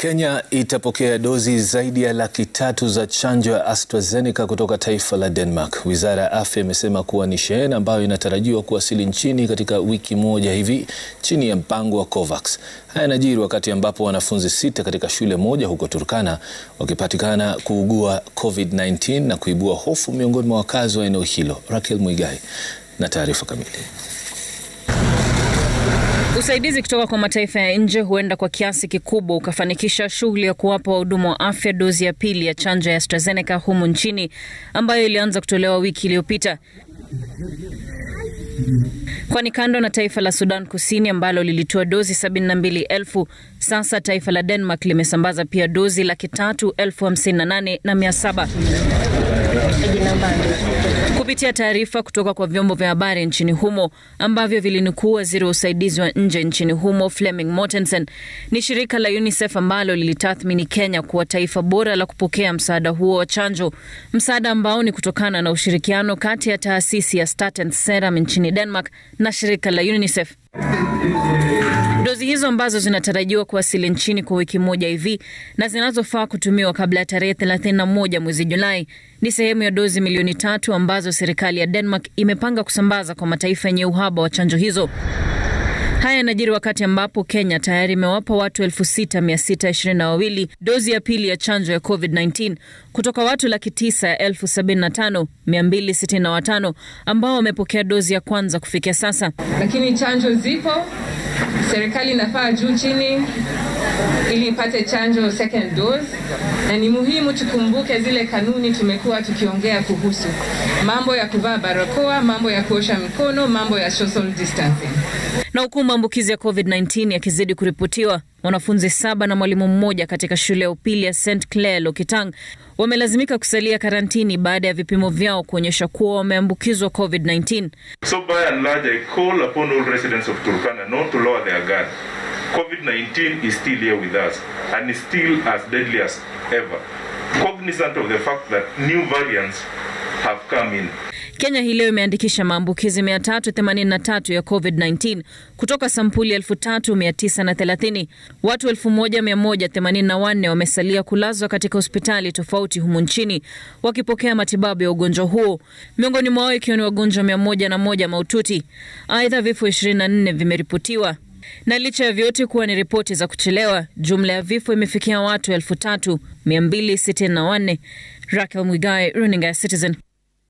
Kenya itapokea dozi zaidi ya laki tatu za chanjo ya AstraZeneca kutoka taifa la Denmark. Wizara ya Afya imesema kuwa ni shehena ambayo inatarajiwa kuwasili nchini katika wiki moja hivi chini ya mpango wa COVAX. Haya yanajiri wakati ambapo wanafunzi sita katika shule moja huko Turkana wakipatikana kuugua COVID-19 na kuibua hofu miongoni mwa wakazi wa eneo hilo. Raquel Mwigai na taarifa kamili. Usaidizi kutoka kwa mataifa ya nje huenda kwa kiasi kikubwa ukafanikisha shughuli ya kuwapa wahudumu wa afya dozi ya pili ya chanjo ya AstraZeneca humu nchini ambayo ilianza kutolewa wiki iliyopita. Kwani kando na taifa la Sudan Kusini ambalo lilitoa dozi 72,000, sasa taifa la Denmark limesambaza pia dozi laki tatu elfu hamsini na nane na mia saba. Kupitia taarifa kutoka kwa vyombo vya habari nchini humo ambavyo vilinukuu waziri wa usaidizi wa nje nchini humo Fleming Mortensen, ni shirika la UNICEF ambalo lilitathmini Kenya kuwa taifa bora la kupokea msaada huo wa chanjo, msaada ambao ni kutokana na ushirikiano kati ya taasisi ya Statens Serum nchini Denmark na shirika la UNICEF. Dozi hizo ambazo zinatarajiwa kuwasili nchini kwa wiki moja hivi na zinazofaa kutumiwa kabla ya tarehe 31 mwezi Julai ni sehemu ya dozi milioni tatu ambazo serikali ya Denmark imepanga kusambaza kwa mataifa yenye uhaba wa chanjo hizo. Haya yanajiri wakati ambapo Kenya tayari imewapa watu 6622 dozi ya pili ya chanjo ya COVID-19 kutoka watu laki tisa ya elfu sabini na tano mia mbili sitini na watano ambao wamepokea dozi ya kwanza kufikia sasa. Lakini chanjo zipo, serikali inafaa juu chini ili ipate chanjo second dose, na ni muhimu tukumbuke zile kanuni tumekuwa tukiongea kuhusu mambo ya kuvaa barakoa, mambo ya kuosha mikono, mambo ya social distancing. Na huku maambukizi ya COVID-19 yakizidi kuripotiwa, wanafunzi saba na mwalimu mmoja katika shule ya upili ya St Clair Lokitang wamelazimika kusalia karantini baada ya vipimo vyao kuonyesha kuwa wameambukizwa COVID-19. So by and large, I call upon all residents of Turkana not to lower their guard. COVID-19 is still here with us and is still as deadly as ever. Cognizant of the fact that new variants have come in. Kenya hii leo imeandikisha maambukizi 383 ya COVID-19 kutoka sampuli 3930. Watu 1184 wamesalia kulazwa katika hospitali tofauti humu nchini wakipokea matibabu ya ugonjwa huo, miongoni mwao ikiwa ni wagonjwa 101 mahututi. Aidha, vifo 24 vimeripotiwa na licha ya vyote kuwa ni ripoti za kuchelewa, jumla ya vifo imefikia watu 3264. Raquel Mwigai, runinga ya Citizen.